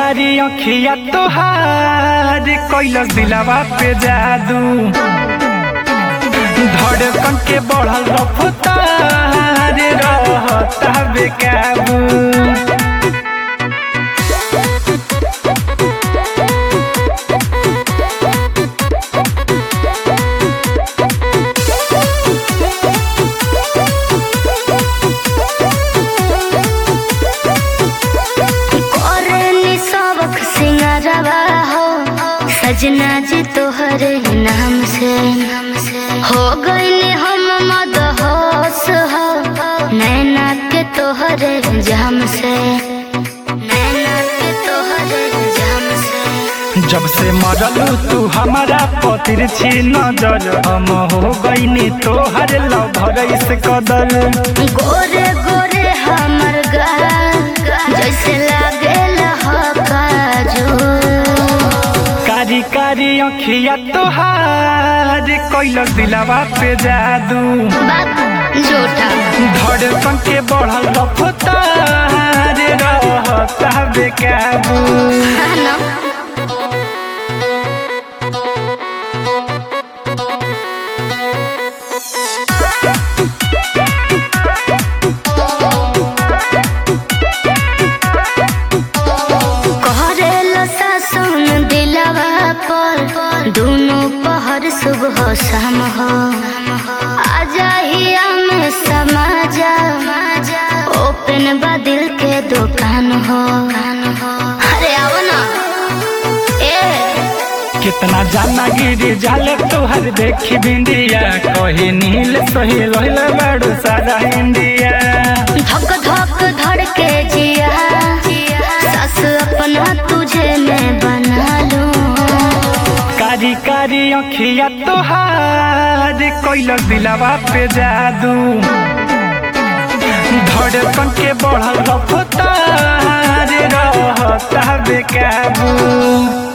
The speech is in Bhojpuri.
कारी अखिया तोहार कैलस दिलावा पे जादू धड़कन के बढ़ल रफ्तार रहता बेकाबू करेली सबक सिंगारवा हो सजना जी तोहरे नाम से हो गईले हम मदहोश हो नैना के तोहरे जाम से नैना के तोहरे जाम से जब से मरलू तू हमारा पतिर छी नजर हम हो गईनी तोहर लभर इस कदर गोरे गोरे हमर गाल जैसे लागे काजू कारी कारी अखिया तोहार कैलस दिलावा पे जादू जोटा धड़कन के बढ़ल रफ्तार रहता बेकाबू है ना करेला सासन दिलवा पर दोनों पहर सुबह शाम हो आजा हिया में समा जा ओपन बा दिल के दुकान हो अरे आओ ना ए कितना जाना गिरी जाले तोहर देखी बिंदिया कही नील सही रोहिल बड़ू सारा इंडिया धक धक धड़ के जिया सास अपना तुझे मैं बना लूं कारी कारी अखिया तोहार कैलस दिलावा पे जादू धड़कन के बढ़ल रफ्तार रहता बेकाबू